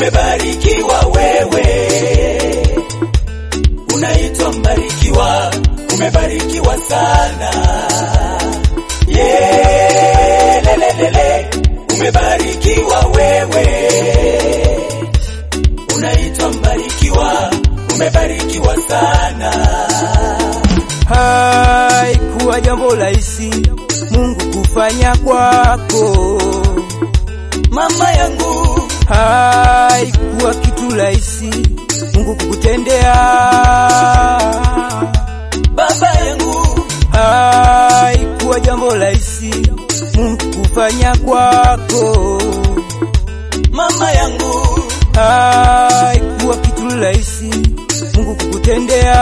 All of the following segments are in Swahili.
umebarikiwa wewe, unaitwa mbarikiwa, umebarikiwa sana. Yelelelele, umebarikiwa wewe, unaitwa mbarikiwa, umebarikiwa sana. Haikuwa jambo rahisi Mungu kufanya kwako, Mama yangu, haikuwa kitu rahisi Mungu kukutendea, baba yangu, haikuwa jambo rahisi Mungu kufanya kwako, mama yangu, haikuwa kitu rahisi Mungu kukutendea.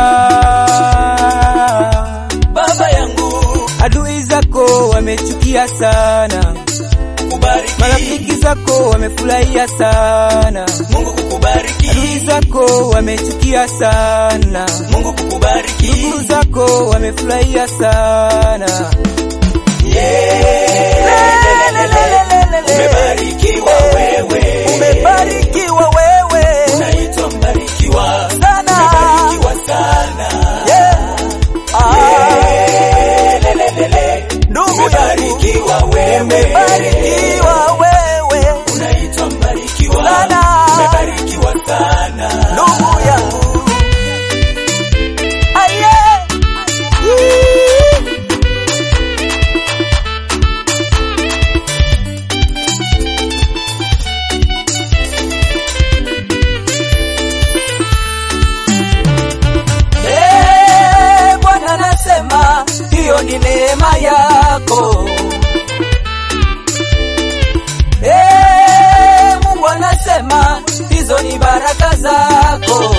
baba yangu, Adui zako wamechukia sana, kubariki marafiki zako wamefurahia sana, Mungu kukubariki, adui zako wamechukia sana, Mungu kukubariki, ndugu zako wamefurahia sana. umebarikiwa wewe, Umebarikiwa wewe unaitwa mbarikiwa, sana. umebarikiwa sana. Lelelele, Ndugu yangu, umebarikiwa wewe, umebarikiwa wewe unaitwa mbarikiwa, Sana. umebarikiwa sana. ndugu yangu. Aye. Eh, Bwana nasema hiyo ni neema yako. Eh, Mungu anasema hizo ni baraka zako.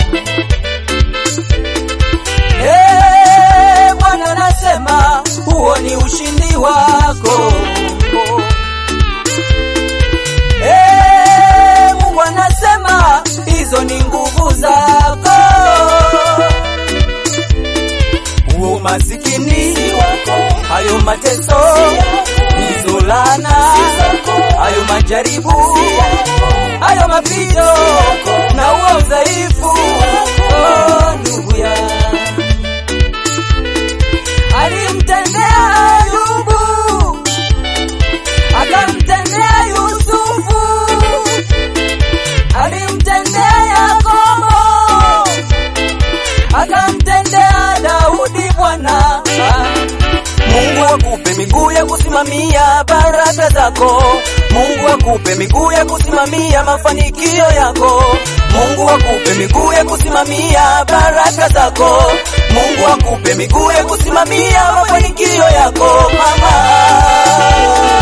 Eh, Bwana anasema huo ni ushindi wako. Eh, Mungu anasema hizo ni nguvu zako. Huo masikini wako, hayo mateso, hizo laana, hayo majaribu, hayo mapito na huo udhaifu, oh, ndugu ya alimtendea Ayubu, akamtendea Yusufu, alimtendea Yakobo, akamtendea Daudi Bwana. Mungu akupe miguu ya kusimamia baraka zako. Mungu akupe miguu ya kusimamia mafanikio yako. Mungu akupe miguu ya kusimamia baraka zako. Mungu akupe miguu ya kusimamia mafanikio yako mama.